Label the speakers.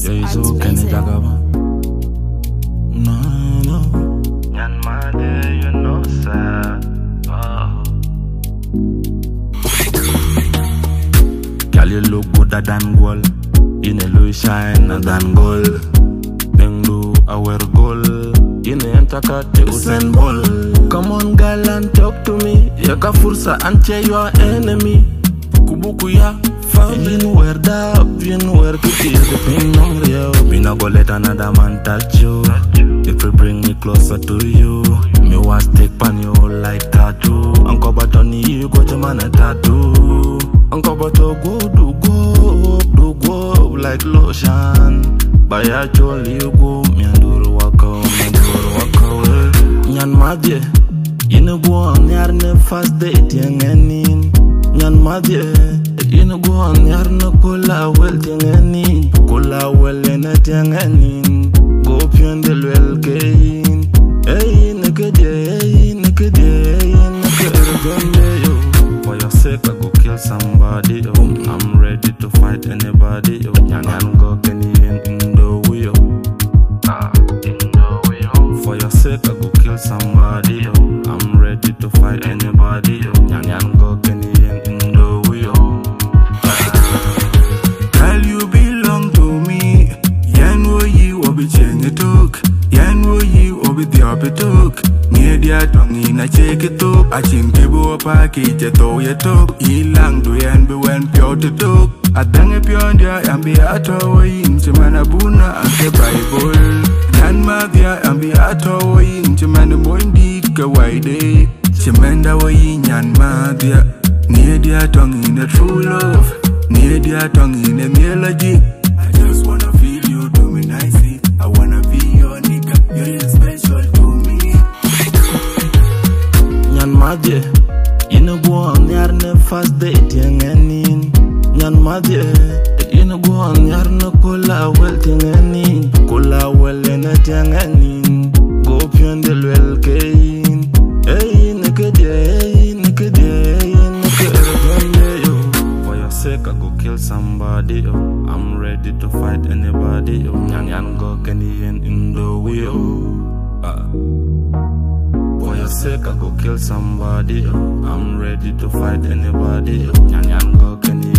Speaker 1: Yeah, so can it jagaba? No, no.
Speaker 2: Nyan mother, you know, sir. Oh.
Speaker 1: Girl, you look gooder than gold. In a Louis shine than gold. Then do I wear gold. In a entakat Usain Ball. Come on, girl, and talk to me. Yaka fursa ante your enemy. Kubuku ya family. You wear that, you wear kitty. The pain on real. Me not go let another man touch you. If you bring me closer to you, me want stick pan you like tattoo. Uncle Batoni, you got your man a tattoo. Uncle Bato go do go, do go like lotion. By a jolly you go, me and do waka, me and do waka. Nyan madye, you know go on yar ne fast date yang enin. Nyan madye, you know go on yar ne kola well ting enin. Kola well en et yang enin. Go pion de lwel kein. Hey, nakede, hey, nakede, hey, nakede, yo. For your sake, I go kill somebody, yo. I'm ready to fight anybody, yo. Nyan nyan go Kenyan in the way, yo.
Speaker 2: Ah, in the way home.
Speaker 1: For your sake, I go kill somebody, yo. I'm ready to fight anybody, yo. Nyan nyan go Kenyan in the way, yo.
Speaker 3: Girl, you belong to me. Yan wo yi wo bi chenge tok. Yan wo yi wo bi thiopi tok. Nye dia tongi na cheke tok. Achin kibu pa ki je to ye tok. Ilang du yan bi wen pyo te tok. Adange pyo ndia yan bi ato wo yin. Chimana buna ake Bible. Yan ma dia yan bi ato wo yin. Chimana moindi ka waide. Chimenda wo yin yan ma dia. Nye dia tongi na true love. Near their tongue in a melody. I just wanna feel you do me nicely. I wanna be your nigga. You're special to me.
Speaker 1: Nyan madye, you know go on yar ne fast date yang enin. Nyan madye, you know go on yar ne kola well ting enin. Kola well en et yang enin. Go pion de lwel kein. Hey, nakede, hey, nakede, hey, nakede, yo. For your sake, I go kill somebody, yo. I'm ready to fight anybody, yo. Nyan yan go Kenyan in the way, yo. Ah. For your sake, I go kill somebody. yo. I'm ready to fight anybody. yo. Nyan yan go Kenny